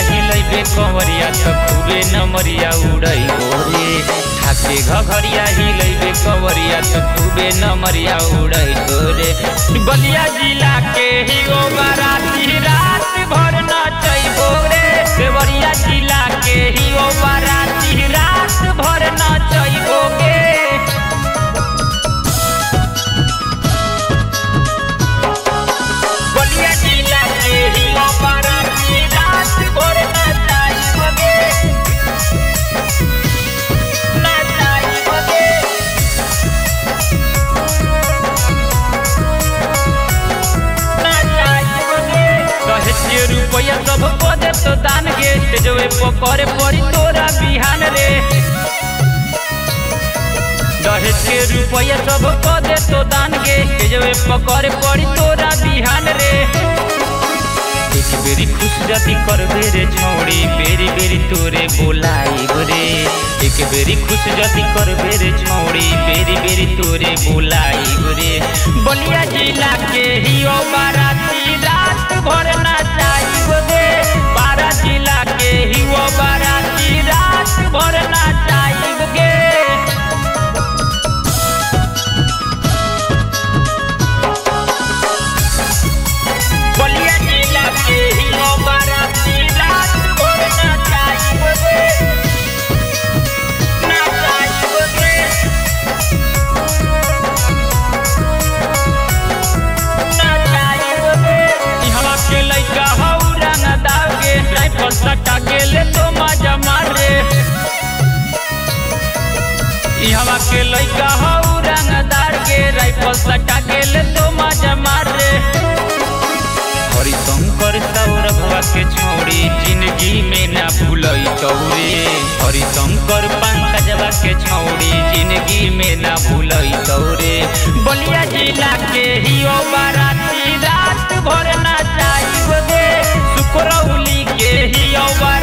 हिलैबे कंवरिया त खूबे नमरिया उड़ै रे ठाके घघरिया हिलैबे कंवरिया त खूबे नमरिया उड़ै रे बलिया जिला के ही ओ बाराती रात भर नचैबो रे देवरिया जिला के ही ओ बाराती रात भर नचैबो गे बलिया जिला के ही ओ बाराती रात भर नचैबो गे नचैबो गे दहेज के रुपया सब को दे तो दान गे तेजवे पकड़े पड़ी तोरा बिहान रे दहेज के रुपया सब को दे तो दान गे तेजवे पकड़े पड़ी तोरा बिहान रे एक बेरी खुश जदी कर बेरे छौड़ी बेरी बेरी तोरे बोलाई रे एक बेरी खुश जदी कर बेरे छौड़ी बेरी बेरी तोरे बोलाई रे बलिया जिला के ही ओ बाराती रात भर नचाई रे बारा जिला के ही ओ बाराती रात भर नचाई गे बलिया जिला के ही ओ बाराती रात भर नचाई रे नचाई रे इहवा के लइका हौ रंग दागे राइफल सटा के ले तो मजा मारे इहवा के लइका हौ रंग दागे राइफल सटा के ले तो मजा मारे हरिशंकर सौरभवा के छोड़ी जिंदगी में ना भूलई तौरे हरिशंकर पंकजवा के छोड़ी जिंदगी में ना भूलई तौरे बलिया जिला के ही ओ बाराती रात भर नचाई गे सुकरौली के ही ओ बाराती